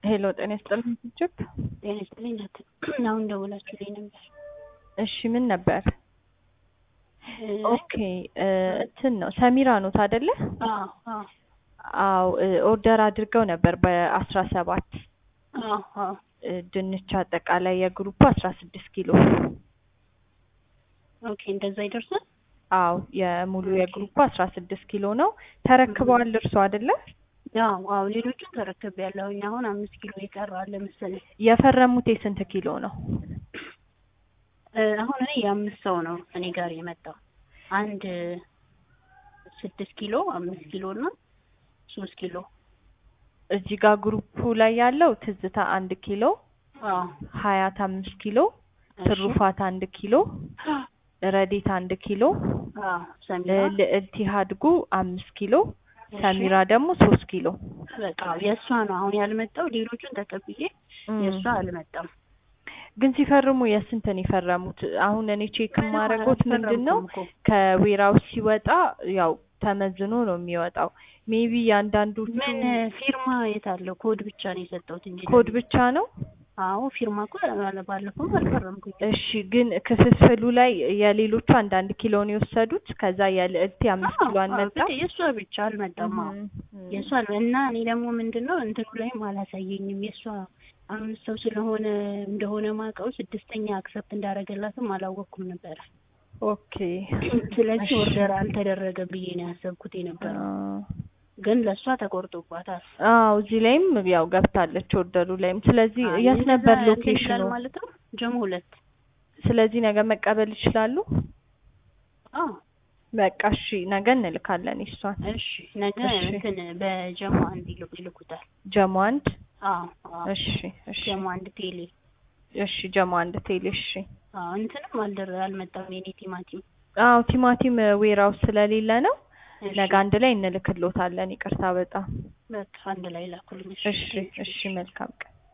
ሄሎ ጤና ይስጥልኝ እጅግ ጤና ይስጥልኝ ናት። አሁን ደውላችሁልኝ ነበር። እሺ ምን ነበር? እ፣ ኦኬ እ፣ እንትን ነው ሰሚራ ኖት አይደለ? አዎ አዎ አዎ እ፣ ኦርደር አድርገው ነበር በአስራ ሰባት አዎ አዎ እ፣ ድንች አጠቃላይ የግሩፕ አስራ ስድስት ኪሎ ኦኬ እንደዛ ይደርሳል። አዎ የሙሉ ኦኬ። የግሩፕ አስራ ስድስት ኪሎ ነው። ተረክበዋል እርሶ አይደለ? አዎ አዎ ሌሎቹን ተረክቤያለሁኝ። አሁን አምስት ኪሎ የቀረ አለ መሰለኝ። የፈረሙት የስንት ኪሎ ነው? እ፣ አሁን እኔ የአምስት ሰው ነው እኔ ጋር የመጣው አንድ ስድስት ኪሎ አምስት ኪሎ እና ሶስት ኪሎ እዚህ ጋር ግሩፑ ላይ ያለው ትዝታ አንድ ኪሎ፣ አዎ ሀያት አምስት ኪሎ፣ እሺ። ትሩፋት አንድ ኪሎ፣ ረዲት አንድ ኪሎ፣ አዎ ሰሚራ ል- ልዕልት ሀድጉ አምስት ኪሎ፣ እሺ። ሰሚራ ደግሞ ሶስት ኪሎ። በቃ የእሷ ነው አሁን ያልመጣው። ሌሎቹን ተቀብዬ እም። የእሷ አልመጣም። ግን ሲፈርሙ የስንትን የፈረሙት? አሁን እኔ ቼክ የማደርጎት ምንድን ነው አልፈረምኩም እኮ። ከዌራውስ ሲወጣ ያው ተመዝኖ ነው የሚወጣው። ሜቢ የአንዳንዶቹ ምን ፊርማ የት አለው? ኮድ ብቻ ነው የሰጠሁት እንጂ ኮድ ብቻ ነው። አዎ ፊርማ እኮ ባለፈው አልፈረምኩኝ። እሺ ግን ክፍፍሉ ላይ የሌሎቹ አንዳንድ ኪሎ ነው የወሰዱት። ከዛ የልዕልቴ አምስት ኪሎ አልመጣም። የእሷ ብቻ አልመጣም። አዎ እም፣ እም። የእሷ አል- እና እኔ ደግሞ ምንድን ነው እንትኑ ላይም አላሳየኝም። የእሷ አምስት ሰው ስለሆነ እንደሆነ ማውቀው ስድስተኛ አክሰፕት እንዳደረገላትም አላወቅኩም ነበረ። ኦኬ ስለዚህ እሺ። ኦርደር አልተደረገም ብዬ ነው ያሰብኩት የነበረው። ግን ለእሷ ተቆርጦባታል። አዎ እዚህ ላይም ያው ገብታለች ኦርደሩ ላይም። ስለዚህ አይ የት እንደዛ ነበር እንትን ሎኬሽኑ? ይላል ማለት ነው። ጀሞ ሁለት ስለዚህ ነገ መቀበል ይችላሉ። አዎ በቃ እሺ ነገ እንልካለን እሷን። እሺ ነገ እሺ። እንትን በጀሞ አንድ ይልኩ ይልኩታል። ጀሞ አንድ አዎ አዎ እሺ እሺ ጀሞ አንድ ቴሌ እሺ ጀሞ አንድ ቴሌ እሺ። አዎ እንትንም አልደረ አልመጣም የኔ ቲማቲም። አዎ ቲማቲም ዌራውስ ስለሌለ ነው። እሺ ነገ አንድ ላይ እንልክሎታለን። ይቅርታ በጣም በቃ አንድ ላይ ላኩልኝ። እሺ እሺ መልካም ቀን